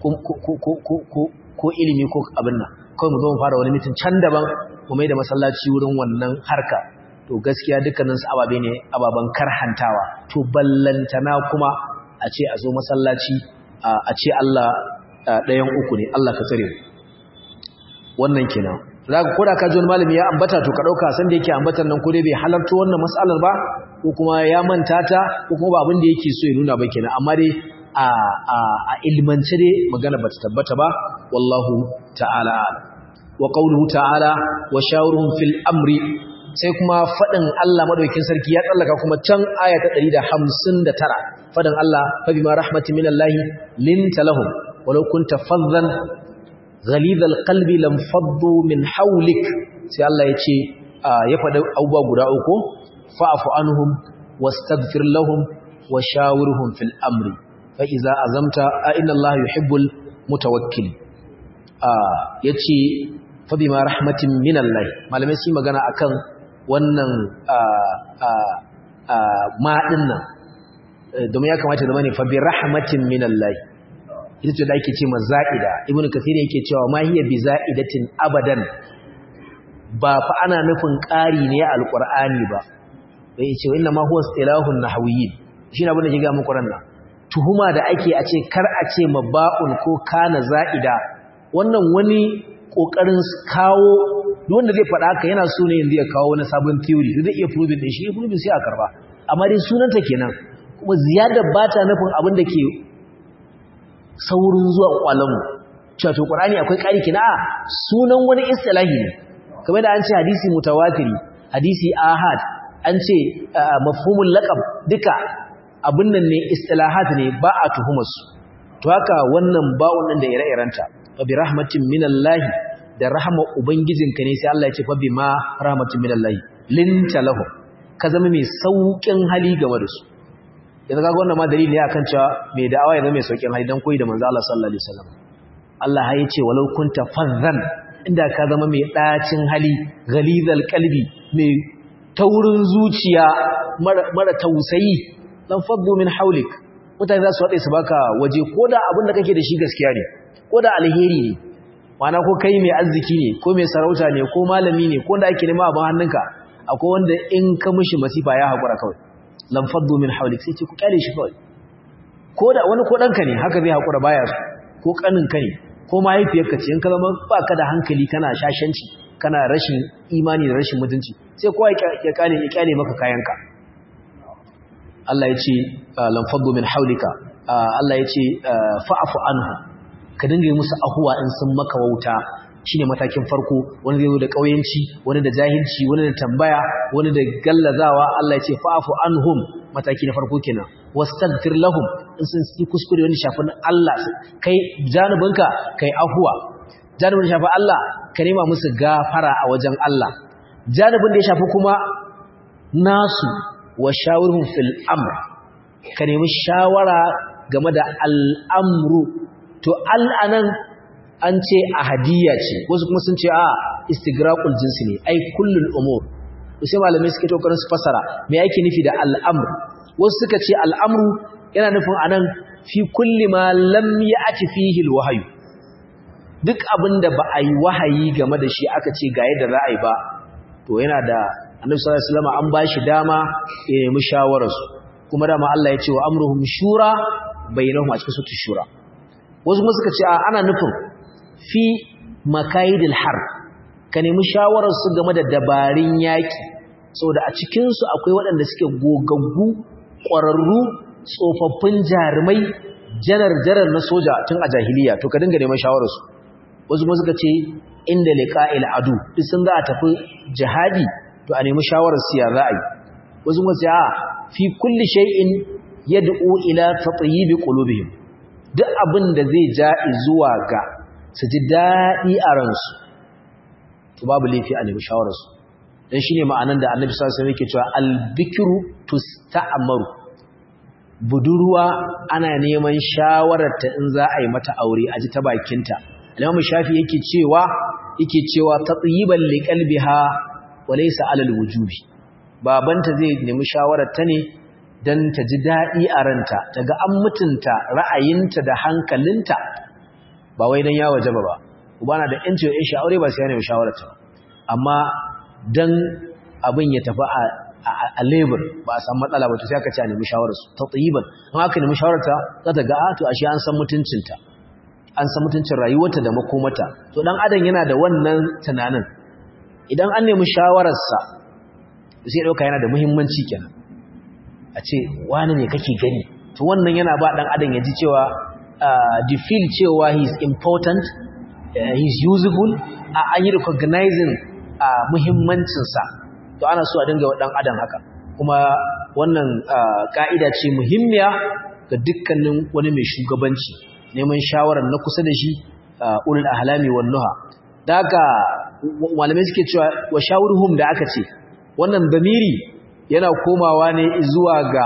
ko ilimi ko abin nan kawai mu zo mu fara wani mitin can daban mu mai da masallaci wurin wannan harka to gaskiya dukkanin su ababe ne ababan karhantawa to ballantana kuma a ce a zo masallaci a ce Allah ɗayan uku ne Allah ka tsare wannan kenan zaka koda ka ji wani malami ya ambata to ka dauka san da yake ambatan nan ko dai bai halarta wannan mas'alar ba ko kuma ya manta ta ko kuma ba abin da yake so ya nuna ba kenan amma dai a a a ilmance dai magana bata tabbata ba wallahu ta'ala wa qawluhu ta'ala wa shawruhum fil amri sai kuma fadin Allah madaukakin sarki ya tsallaka kuma can aya ta 159 fadin Allah fa bima rahmatin minallahi linta lahum walau kunta faddan ghalidhal qalbi lam faddu min hawlik sai Allah ya ce ya faɗi abubuwa guda uku fa'fu anhum wastaghfir lahum wa shawirhum fil amri fa iza azamta a inna Allah yuhibbul mutawakkil yace fa bima rahmatin minallahi malamai su magana akan wannan ma dinnan domin ya kamata zama ne fa bi rahmatin minallahi ita ce da ake ce ma za'ida ibnu kathir yake cewa ma hiya bi za'idatin abadan ba fa ana nufin ƙari ne a alqur'ani ba bai ce inna ma huwa istilahun nahwiyyin shi abin da ke ga muku ranna tuhuma da ake a ce kar a ce ma ba'un ko kana za'ida wannan wani kokarin kawo duk wanda zai faɗa haka yana so ne yanzu ya kawo wani sabon theory zai iya proving din shi proving sai a karba amma dai sunanta kenan kuma ziyadar ba ta nufin abin da ke saurin zuwa kwalanmu cewa to qur'ani akwai ƙari kina sunan wani istilahi ne kamar da an ce hadisi mutawatiri hadisi ahad an ce mafhumul laqab duka abin nan ne istilahat ne ba a tuhumar su to haka wannan ba'un nan da ire-irenta fa bi rahmatin minallahi da rahama ubangijinka ne sai Allah ya ce fa bi ma rahmatin minallahi linta lahu ka zama mai saukin hali game da su yanzu kaga wannan ma dalili ne akan cewa mai da'awa ya zama mai saukin hali dan koyi da manzo Allah sallallahu alaihi wasallam Allah ya ce walau kunta fazzan inda ka zama mai dacin hali ghalizal qalbi mai taurin zuciya mara tausayi dan faddu min haulik mutane za su haɗe su baka waje ko da abin da kake da shi gaskiya ne ko da alheri ne mana ko kai mai arziki ne ko mai sarauta ne ko malami ne ko da ake nema abin hannunka akwai wanda in ka mishi masifa ya haƙura kawai lam faddu min haulik sai ce ku kyale shi kawai ko da wani ko ɗanka ne haka zai haƙura baya su ko ƙaninka ne ko mahaifiyarka ce in ka zama ba ka da hankali kana shashanci kana rashin imani da rashin mutunci sai kowa ya kyale ya kyale maka kayanka Allah ya ce lam faddu min haulika Allah ya ce fa'fu anhu ka dinga yi musu ahuwa in sun maka wauta shine matakin farko wani zai zo da kauyanci wani da jahilci wani da tambaya wani da gallazawa Allah ya ce fa'fu anhum mataki na farko kenan wastaghfir lahum in sun yi kuskure wani shafin Allah kai janubinka kai ahuwa janubin shafi Allah ka nema musu gafara a wajen Allah janubin da ya shafi kuma nasu wa shawirhum fil amr ka nemi shawara game da al'amru to al'anan an ce ahadiyya ce wasu kuma sun ce a istigraqul jinsi ne ai kullul umur to sai malamai suke tokarin su fasara me yake nufi da al'amr wasu suka ce al'amru yana nufin anan fi kulli ma lam ya'ti fihi alwahyu duk abinda ba a yi wahayi game da shi aka ce ga yadda za a yi ba to yana da annabi sallallahu alaihi wasallam an bashi dama ya nemi shawararsu kuma dama Allah ya ce wa amruhum shura bainahum a cikin sutu shura wasu kuma suka ce ana nufin fi makaidil har ka nemi shawararsu game da dabarun yaki saboda a cikin su akwai waɗanda suke gogaggu ƙwararru tsofaffin jarumai janar janar na soja tun a jahiliya to ka dinga neman shawararsu wasu kuma suka ce inda liqa'il adu duk sun za a tafi jihadi to a nemi shawarar siya za a yi wasu wasu a fi kulli shay'in yad'u ila tatyib qulubihim duk abin da zai ja zuwa ga su ji dadi a ransu to babu laifi a nemi shawarar su dan shine ma'anan da Annabi sallallahu alaihi wasallam yake cewa al-bikru tusta'maru budurwa ana neman shawarar ta in za a yi mata aure a ji ta bakinta Imam Shafi yake cewa yake cewa tatyiban liqalbiha walaysa alal wujubi babanta zai nemi shawarar ta ne dan ta ji dadi a ranta daga an mutunta ra'ayinta da hankalinta ba wai dan ya wajaba ba ubana da yanci ya shi aure ba sai ya nemi shawarar ta amma dan abin ya tafi a a labor ba a san matsala ba to sai aka ce a nemi shawarar su tatyiban in aka nemi shawarar ta za ta ga a to ashe an san mutuncinta an san mutuncin rayuwarta da makomata to dan adam yana da wannan tunanin idan an nemi shawararsa sai dauka yana da muhimmanci kenan a ce wani ne kake gani to wannan yana ba dan adam ya ji cewa the feel cewa he is important uh, he is useful uh, an yi recognizing uh, muhimmancinsa to ana so a dinga wa dan adam haka kuma wannan ka'ida ce muhimmiya ga dukkanin wani mai shugabanci neman shawarar na kusa da shi ulul ahlami wan nuha daga malamai suke cewa wa shawurhum da aka ce wannan damiri yana komawa ne zuwa ga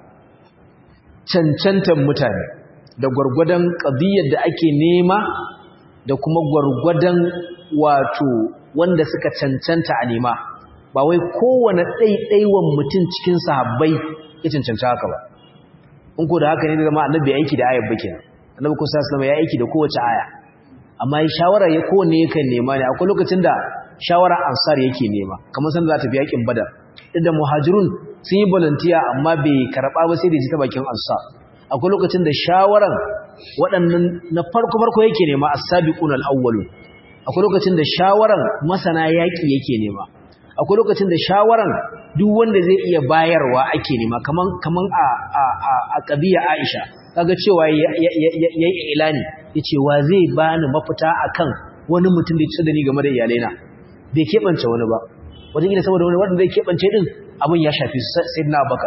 cancantan mutane da gwargwadon qadiyar da ake nema da kuma gwargwadon wato wanda suka cancanta a nema ba wai kowane ɗaiɗaiwan mutum cikin sahabbai ya cancanta haka ba in ko da haka ne da zama annabi aiki da ayat bakin annabi kusa sallama ya aiki da kowace aya amma shawara ya kowanne yakan nema ne akwai lokacin da shawara ansar yake nema kamar san za ta fi yakin badar inda muhajirun sun yi volunteer amma bai karɓa ba sai da ji ta bakin ansar akwai lokacin da shawaran waɗannan na farko farko yake nema as-sabiqun al-awwalun akwai lokacin da shawaran masana yaki yake nema akwai lokacin da shawaran duk wanda zai iya bayarwa ake nema kaman kaman a a a, a kabiya Aisha kaga cewa yayi ilani yace wa zai bani mafita akan wani mutum da ya tsada ni game da iyalaina bai kebance wani ba wajen gida saboda wani wanda zai kebance din abin ya shafi sayyidina Abubakar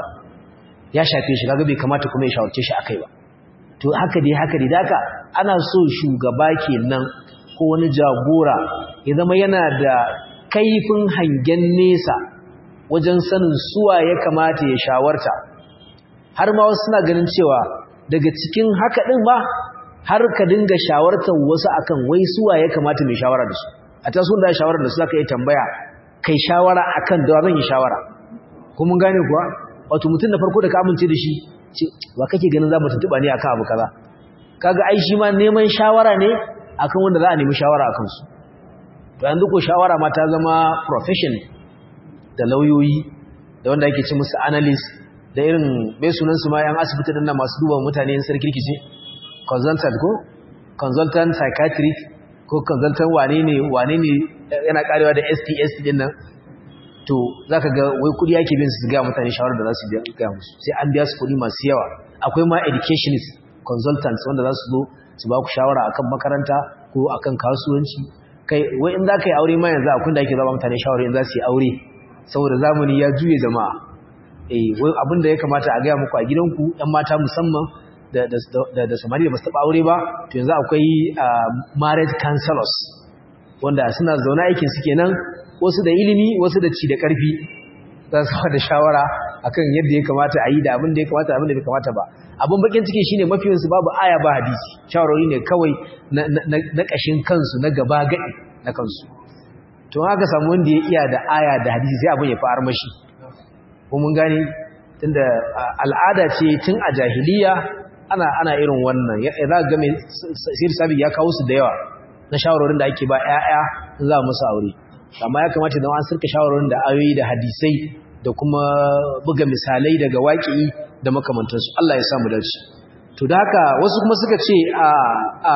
ya shafe shi kaga bai kamata kuma ya shawarce shi akai ba to haka dai haka dai daka ana so shugaba kenan ko wani jagora ya zama yana da kaifin hangen nesa wajen sanin suwa ya kamata ya shawarta har ma wasu suna ganin cewa daga cikin haka din ma har ka dinga shawartar wasu akan wai suwa ya kamata mai shawara da su a ta sun da shawara da su zaka yi tambaya kai shawara akan da zan yi shawara ko mun gane kuwa wato mutum da farko da ka amince da shi ce wa kake ganin za mu tuntuba ne akan abu kaza kaga ai shi ma neman shawara ne akan wanda za a nemi shawara akan su to yanzu ko shawara ma ta zama profession da lauyoyi da wanda ake ce musu analyst da irin bai sunan su ma yan asibiti din nan masu duba mutane yan sarki ce consultant ko consultant psychiatric ko consultant wane ne wane ne yana karewa da STS din nan to zaka ga wai kudi yake bin su ga mutane shawara da za su ga musu sai an biya su kudi masu yawa akwai ma educationist consultants wanda za su zo su ba ku shawara akan makaranta ko akan kasuwanci kai wai in za ka yi aure ma yanzu akwai da ake zaba mutane shawara in za su yi aure saboda zamani ya juye jama'a eh wai abin da ya kamata a gaya muku a gidanku ɗan mata musamman da da da samari da ba su taɓa aure ba to yanzu akwai marriage counselors wanda suna zaune aikin su kenan wasu da ilimi wasu da ci da ƙarfi za su da shawara akan yadda ya kamata a yi da abin da ya kamata abin da bai kamata ba abin bakin ciki shine mafiyansu babu aya ba hadisi shawarwari ne kawai na ƙashin kansu na gaba gaɗi na kansu to haka samu wanda ya iya da aya da hadisi sai abin ya fi armashi ko mun gane tunda al'ada ce tun a jahiliya ana ana irin wannan ya za ga mai sir sabi ya kawo su da yawa na shawarwarin da ake ba ƴaƴa in za musu aure amma ya kamata idan an sirka shawarwarin da ayoyi da hadisai da kuma buga misalai daga waƙi da makamantansu Allah ya samu dace to da haka wasu kuma suka ce a a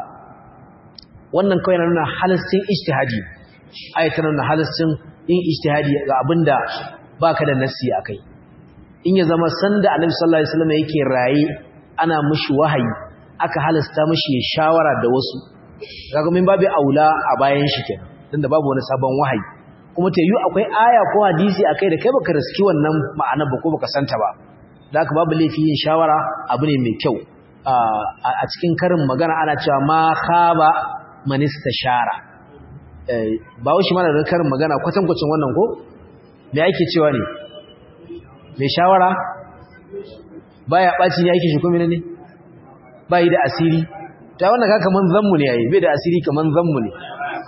wannan kawai na nuna halastin ijtihadi ayata nuna halastin yin ijtihadi ga abinda baka da nassi akai in ya zama sanda Annabi sallallahu alaihi wasallam yake raye ana mishi wahayi aka halasta mishi shawara da wasu kaga min babu aula a bayan shi kenan tunda babu wani sabon wahayi kuma ta yi akwai aya ko hadisi akai da kai baka riski wannan ma'ana ba ko baka santa ba da haka babu laifi yin shawara abu ne mai kyau a cikin karin magana ana cewa ma khaba man istashara ba wushi mana da karin magana kwatankwacin wannan ko me ake cewa ne mai shawara baya ɓaci ne ake shi kuma ne ba yi da asiri ta wannan ka kaman zanmu ne yayi bai da asiri kaman zanmu ne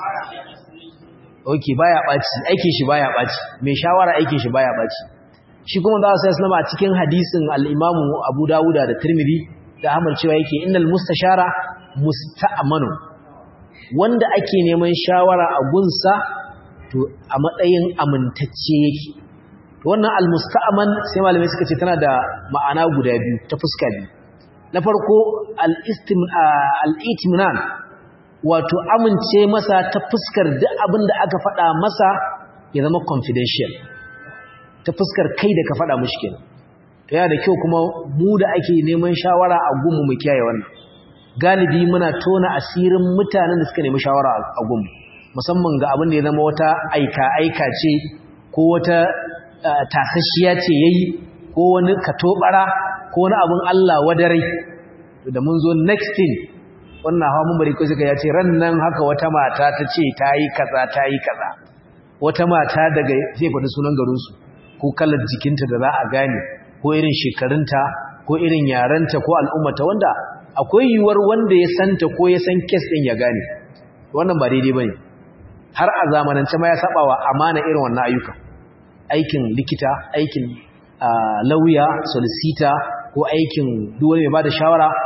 ok baya ɓaci aikin shi baya ɓaci mai shawara aikin shi baya ɓaci shi kuma za su sai a cikin hadisin al-imamu abu dawuda da tirmidhi da ahmad cewa yake innal mustashara musta'manu wanda ake neman shawara a gunsa to a matsayin amintacce yake wannan almusta'man sai malamai suka ce tana da ma'ana guda biyu ta fuska biyu na farko al-itminan wato amince masa ta fuskar duk abin da aka faɗa masa ya zama confidential ta fuskar kai da ka faɗa mushi kenan to yana da kyau kuma mu da ake neman shawara a gunmu mu kiyaye wannan galibi muna tona asirin mutanen da suka nemi shawara a gunmu musamman ga abin da ya zama wata aika aika ce ko wata tasashiya ce yayi ko wani katobara ko wani abin Allah wadarai da mun zo next thing wannan hawa mumbari ko suka yace ran nan haka wata mata ta ce tayi kaza tayi kaza wata mata daga zai faɗi sunan garin su ko kalar jikinta da za a gane ko irin shekarunta ko irin yaranta ko al'ummata wanda akwai yiwuwar wanda ya santa ko ya san kes din ya gane wannan ba daidai bane har a zamanance ma ya saba wa amana irin wannan ayyuka aikin likita aikin lauya solicitor ko aikin duk wani mai bada shawara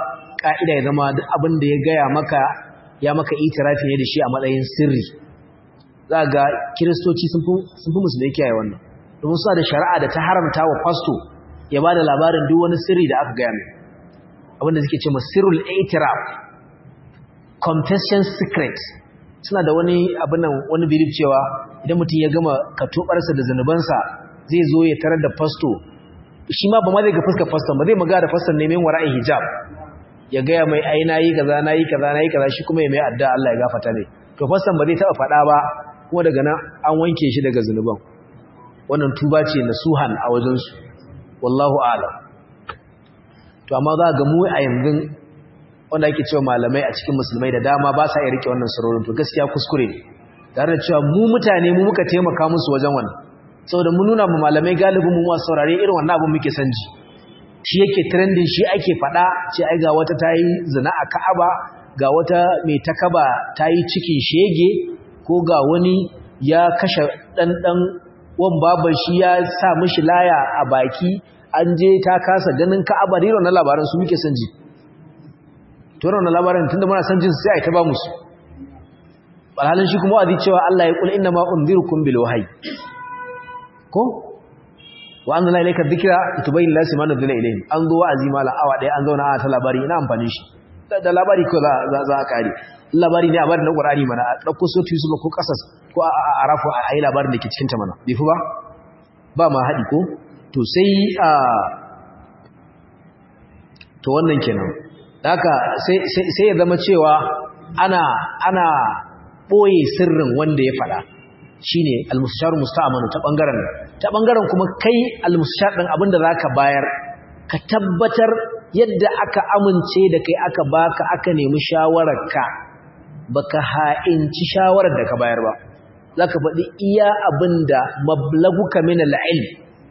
ka'ida ya zama duk abin da ya gaya maka ya maka itirafi ne da shi a matsayin sirri za ga kiristoci sun fi musulmai kiyaye wannan domin suna da shari'a da ta haramta wa fasto ya ba da labarin duk wani sirri da aka gaya mai abinda suke ce sirrul itiraf confession secret suna da wani abinan wani bilif cewa idan mutum ya gama katobarsa da zanubansa zai zo ya tarar da fasto shi ma ba ma zai ga fuskar faston ba zai maga da faston neman wara'in hijab ya gaya mai ai nayi kaza nayi kaza nayi kaza shi kuma ya mai adda Allah ya gafarta ne to faston ba zai taba fada ba kuma daga nan an wanke shi daga zanuban wannan tuba ce nasuhan a wajen su wallahu a'lam to amma za ga mu a yanzu wanda ake cewa malamai a cikin musulmai da dama ba sa iya rike wannan sarorin to gaskiya kuskure ne tare da cewa mu mutane mu muka taimaka musu wajen wannan saboda mun nuna mu malamai galibin mu masu saurare irin wannan abin muke san ji shi yake trending shi ake fada ce ai ga wata tayi zina a Ka'aba ga wata mai takaba tayi cikin shege ko ga wani ya kashe dan dan wan baban shi ya sa mishi laya a baki an je ta kasa ganin Ka'aba riro na labaran su muke san ji to wannan labarin tunda muna san jin sai ai ta ba musu alhalin shi kuma wa'azi cewa Allah ya kul inna ma unzirukum bil wahyi ko wa anzalna ilayka dhikra litubayyana lin-nasi ma nuzila ilayhim an zo wa'azi mala awa daya an zauna a ta labari ina amfani shi da labari ko za za a kare labari ne a bari na Qur'ani mana a dauko sotu Yusuf ko kasas ko a arafu a yi labarin da ke cikin ta mana bai fi ba ba ma hadi ko to sai a to wannan kenan haka sai sai ya zama cewa ana ana boye sirrin wanda ya fada shine al-mustashar musta'manu ta bangaren ta bangaren kuma kai al-mustashar din abinda zaka bayar ka tabbatar yadda aka amince da kai aka baka aka nemi shawararka baka ha'inci shawarar da ka bayar ba zaka faɗi iya abinda mablaguka min al-ilm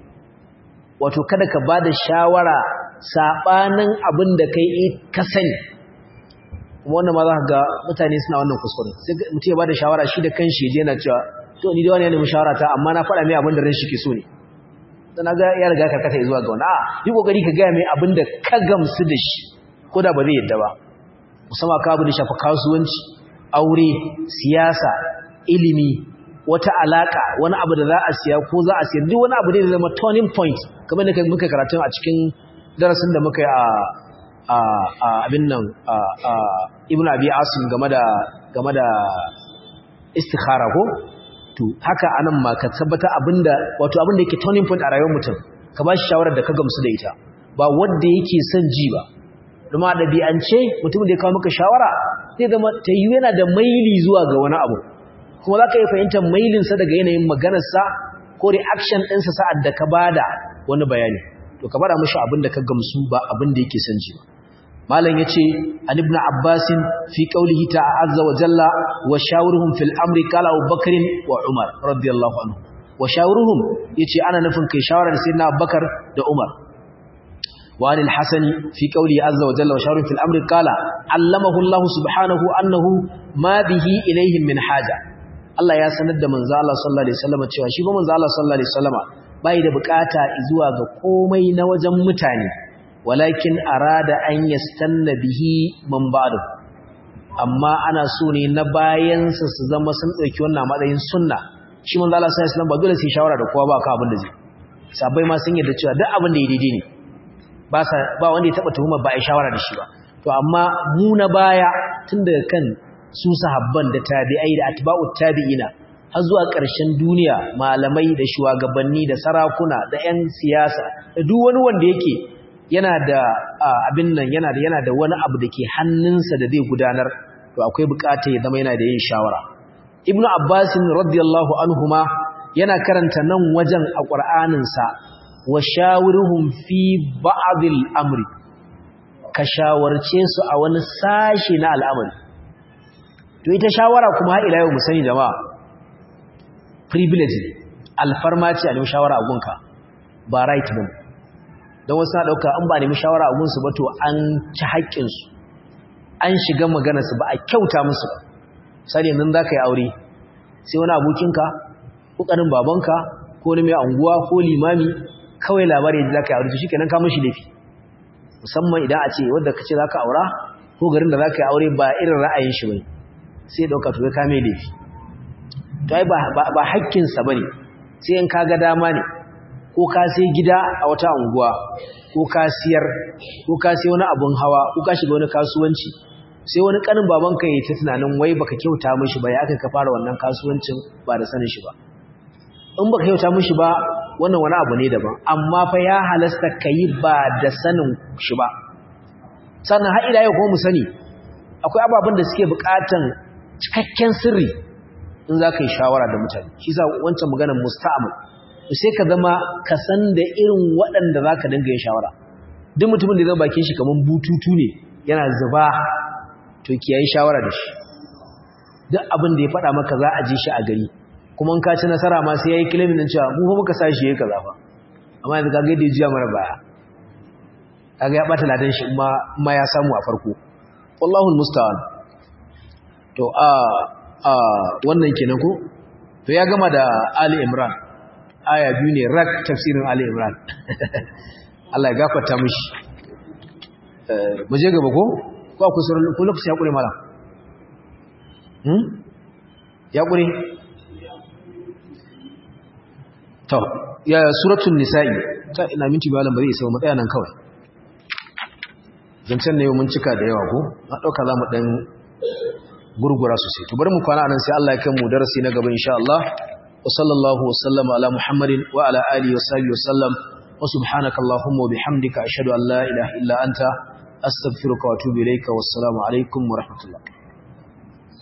wato kada ka bada shawara sabanin abinda kai ka sani wannan ma za ka ga mutane suna wannan kuskure sai mutum ya bada shawara shi da kanshi je yana cewa to ni da wani ne shawara ta amma na faɗa mai abin da ran shi ke so ne dan ga ya riga karkata zuwa ga wani a yi kokari ka ga mai abin da ka gamsu da shi ko da ba zai yadda ba musamman ka abu da shafa kasuwanci aure siyasa ilimi wata alaka wani abu da za a siya ko za a siya duk wani abu da zai zama turning point kamar da muka karatu a cikin darasin da muka yi a abin nan ibn abi asim game da game da istikhara ko to haka anan ma ka tabbata abinda wato abinda yake turning point a rayuwar mutum ka ba shi shawarar da ka gamsu da ita ba wanda yake son ji ba kuma dabi'ance mutum da ya kawo maka shawara zai zama ta yi yana da maili zuwa ga wani abu kuma za ka yi fahimtar mailinsa daga yanayin maganarsa ko reaction ɗinsa sa'ad da ka bada wani bayani to ka bada mashi abin da ka gamsu ba abin da yake son ji ba malam yace an ibn abbas fi qawlihi ta'azza wa jalla wa shawruhum fil amri qala abubakar wa umar radiyallahu anhu wa shawruhum yace ana nufin kai shawara da sayyidina abubakar da umar wa anil hasan fi qawlihi azza wa jalla wa shawruhum fil amri qala allamahu allah subhanahu annahu ma bihi ilayhim min haja Allah ya sanar da manzo Allah sallallahu alaihi wasallam cewa shi ba manzo Allah sallallahu alaihi wasallam bai da bukata zuwa ga komai na wajen mutane walakin arada an yastanna bihi man ba'du amma ana so ne na bayansa su zama sun dauki wannan matsayin sunna shi manzo Allah sallallahu alaihi wasallam ba dole sai shawara da kowa ba ka abin da zai sabai ma sun yarda cewa duk abin da ya daidai ne ba sa ba wanda ya taba tuhuma ba ai shawara da shi ba to amma mu na baya tun daga kan su sahabban da tabi'ai da atba'ut tabi'ina har zuwa ƙarshen duniya malamai da shugabanni da sarakuna da 'yan siyasa da duk wani wanda yake yana da abin nan yana da yana da wani abu da ke hannunsa da zai gudanar to akwai bukata ya zama yana da yin shawara ibnu abbas radiyallahu anhuma yana karanta nan wajen a qur'anin sa wa shawiruhum fi ba'd al-amri ka shawarce su a wani sashi na al'amari to ita shawara kuma har ila yau mu sani jama'a privilege alfarma ce a nemi shawara a gunka ba right ba don wasu na ɗauka an ba nemi shawara a gunsu ba to an ci haƙƙinsu an shiga maganarsu ba a kyauta musu ba sani yanzu za ka yi aure sai wani abokinka ko ƙanin babanka ko wani mai anguwa ko limami kawai labari yadda za ka yi aure to shi kenan ka mashi laifi musamman idan a ce wanda kace zaka aura ko garin da zaka yi aure ba irin ra'ayin shi bane sai dauka to ka mai laifi to ai ba ba hakkin sa bane sai in kaga dama ne ko ka sai gida a wata unguwa ko ka siyar ko ka sai wani abun hawa ko ka shiga wani kasuwanci sai wani kanin babanka yayi ta tunanin wai baka kyauta mishi ba ya aka ka fara wannan kasuwancin ba da sanin shi ba in baka kyauta mishi ba wannan wani abu ne daban amma fa ya halasta kai ba da sanin shi ba sannan har ila yau kuma mu sani akwai ababen da suke bukatan cikakken sirri in za ka yi shawara da mutane shi sa wancan maganar musta'amal sai ka zama ka san da irin waɗanda za ka dinga yin shawara duk mutumin da zama bakin shi kamar bututu ne yana zuba to kiyayi shawara da shi duk abin da ya faɗa maka za a ji shi a gari kuma in ka ci nasara ma sai yayi kilimin din cewa mu fa muka sa shi yayi kaza fa amma yanzu kaga yadda ya jiya mara baya kaga ya bata ladan shi ma ma ya samu a farko wallahu almusta'an to a a wannan kenan ko to ya gama da Ali Imran aya biyu ne rak tafsirin Ali Imran Allah ya gafarta mishi mu je gaba ko ko akwai sauran ko lokaci ya kure mala hmm ya kure to ya suratul nisa'i ta ina minti balan bari sai mu tsaya nan kawai zancen ne mun cika da yawa ko na dauka zamu dan gurgura sosai to bari mu kwana anan sai Allah ya kai mu darasi na gaba insha Allah wa sallallahu wa sallama ala muhammadin wa ala alihi wa sahbihi wa sallam wa subhanaka allahumma wa bihamdika ashhadu an la ilaha illa anta astaghfiruka wa atubu ilayka wassalamu alaikum wa rahmatullah